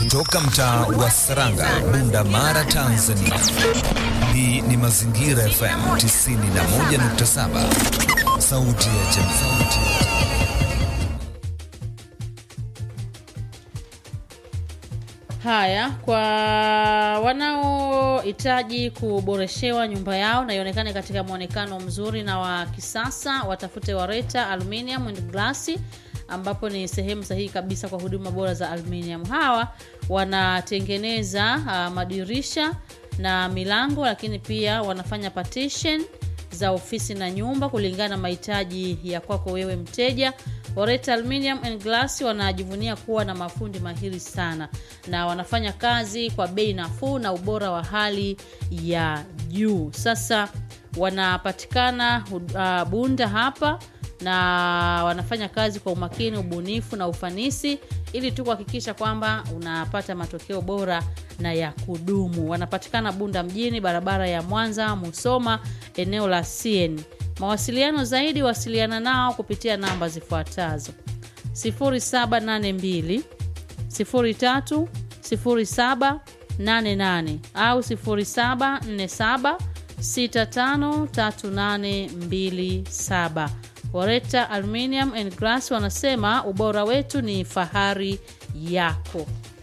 kutoka mtaa wa Saranga, Bunda Mara, Tanzania. Hii ni Mazingira FM 91.7, sauti ya jamii. Haya, kwa wanaohitaji kuboreshewa nyumba yao na ionekane katika mwonekano mzuri na wa kisasa, watafute Wareta Aluminium and Glass ambapo ni sehemu sahihi kabisa kwa huduma bora za aluminium. Hawa wanatengeneza uh, madirisha na milango, lakini pia wanafanya partition za ofisi na nyumba kulingana na mahitaji ya kwako wewe mteja. Oreta Aluminium and Glass wanajivunia kuwa na mafundi mahiri sana na wanafanya kazi kwa bei nafuu na ubora wa hali ya juu. Sasa wanapatikana uh, Bunda hapa na wanafanya kazi kwa umakini, ubunifu na ufanisi ili tu kuhakikisha kwamba unapata matokeo bora na ya kudumu. Wanapatikana Bunda mjini, barabara ya Mwanza Musoma, eneo la CN. Mawasiliano zaidi, wasiliana nao kupitia namba zifuatazo 0782 03 0788 au 0747 653827. Wareta Aluminium and Glass wanasema ubora wetu ni fahari yako.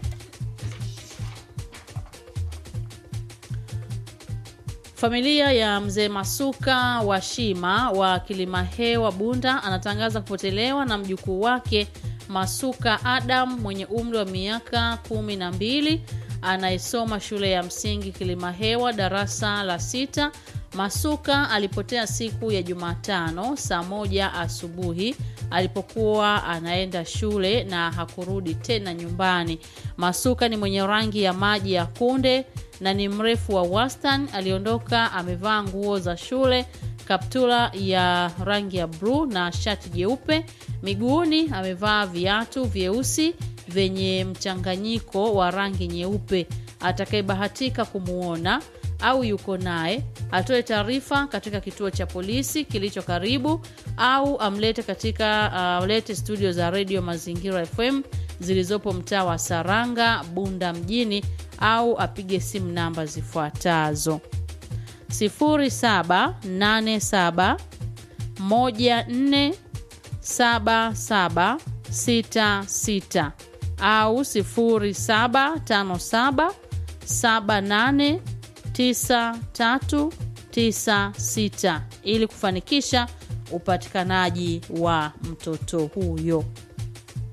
Familia ya mzee Masuka wa Shima wa Kilimahewa Bunda anatangaza kupotelewa na mjukuu wake Masuka Adam mwenye umri wa miaka kumi na mbili anayesoma shule ya msingi Kilimahewa darasa la sita. Masuka alipotea siku ya Jumatano saa moja asubuhi alipokuwa anaenda shule na hakurudi tena nyumbani. Masuka ni mwenye rangi ya maji ya kunde na ni mrefu wa wastani. Aliondoka amevaa nguo za shule, kaptula ya rangi ya bluu na shati jeupe. Miguuni amevaa viatu vyeusi vyenye mchanganyiko wa rangi nyeupe. Atakayebahatika kumwona au yuko naye atoe taarifa katika kituo cha polisi kilicho karibu au amlete katika amlete uh, studio za redio Mazingira FM zilizopo mtaa wa Saranga Bunda mjini au apige simu namba zifuatazo 0787 14 7766 au 0757 78 9396 ili kufanikisha upatikanaji wa mtoto huyo.